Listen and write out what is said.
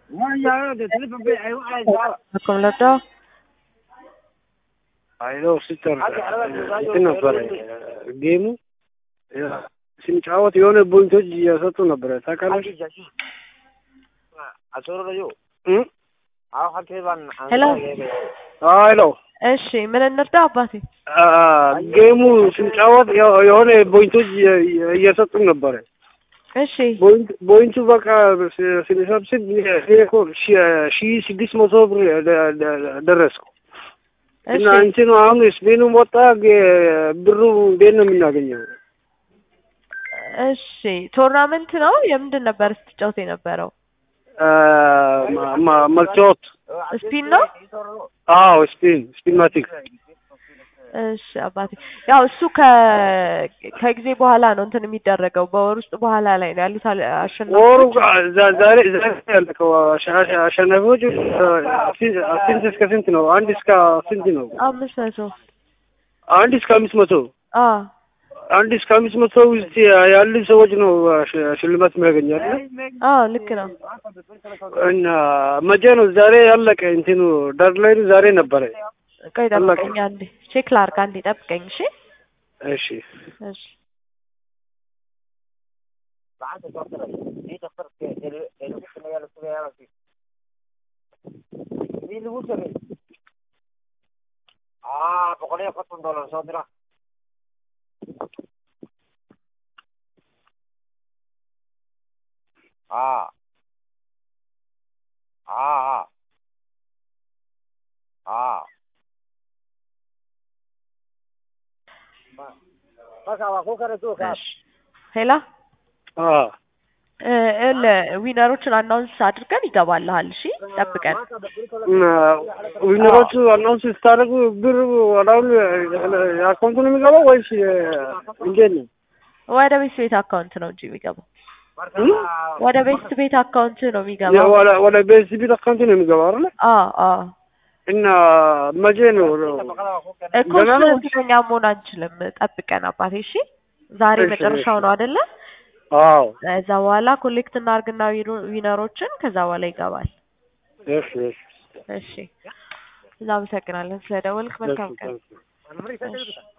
አኮምለዶ አይሎ ሲስተር እንትን ነበረ ጌሙ ስንጫወት የሆነ ቦይንቶች እየሰጡ ነበረ ታውቃለች። እ? ሄሎ ሄሎ እሺ ምን እንርዳ አባቴ አ፣ ጌሙ ስንጫወት የሆ- የሆነ ቦይንቶች እየ- እየ- እየሰጡ ነበረ። እሺ ቦይንት ቦይንቱ በቃ ስ- ስንሰብስብ እኔ እኮ ሺ- ሺ ስድስት መቶ ብር ደ- ደ- ደረስኩ እሺ እና እንትኑ አሁን ስፔኑም ወጣ ጌ- ብሩ እንዴት ነው የምናገኘው? እሺ ቶርናመንት ነው የምንድን ነበር ስትጫወት የነበረው አ፣ ማ- ማ- መልቲዎት ስፒን ነው አዎ ስፒን ስፒንማቲክ እሺ አባቴ ያው እሱ ከ ከጊዜ በኋላ ነው እንትን የሚደረገው በወር ውስጥ በኋላ ላይ ነው ያሉት አለ- ወሩ አሸናፊዎች ዛ- ዛሬ ዛሬ ያለቀው አሸ- አሸ- አሸናፊዎች ስንት እስከ ስንት ነው? አንድ እስከ ስንት ነው? አምስት መቶ አንድ እስከ አምስት መቶ አ አንድ እስከ አምስት መቶ ውስጥ ያሉ ሰዎች ነው ሽ- ሽልማት የሚያገኛሉ። አ ልክ ነው እና መቼ ነው ዛሬ ያለቀ? እንትኑ ዳድላይኑ ዛሬ ነበረ። ቆይ አለቀ። ጠብቀኝ አንዴ ቼክ ላድርግ አንዴ ጠብቀኝ እሺ እሺ እሺ हाँ हाँ हाँ हाँ बस अब आपको करे तो እሺ ሄላ አ እል ዊነሮችን አናውንስ አድርገን ይገባልሃል እሺ ጠብቀን እና ዊነሮቹ አናውንስ ስታደርጉ ብር ወዳሁን አካውንቱ ነው የሚገባው ወይስ እንዴት ነው? ወደ ቤት ቤት አካውንት ነው እንጂ የሚገባው እም? ወደ ቤት ቤት አካውንት ነው የሚገባው ወደ ወደ ቤሲቢ አካውንት ነው የሚገባው አይደል? አ አ እና መቼ ነው እኮ ገና ነው? እሱን እርግጠኛ መሆን አንችልም ጠብቀን አባቴ እሺ ዛሬ እሺ፣ መጨረሻው እሺ። ነው አይደለ አዎ ከዛ በኋላ ኮሌክት እናርግና ዊኑ- ዊነሮችን ከዛ በኋላ ይገባል እሺ እሺ እሺ እናመሰግናለን ስለደወልክ መልካም ቀን እሺ እሺ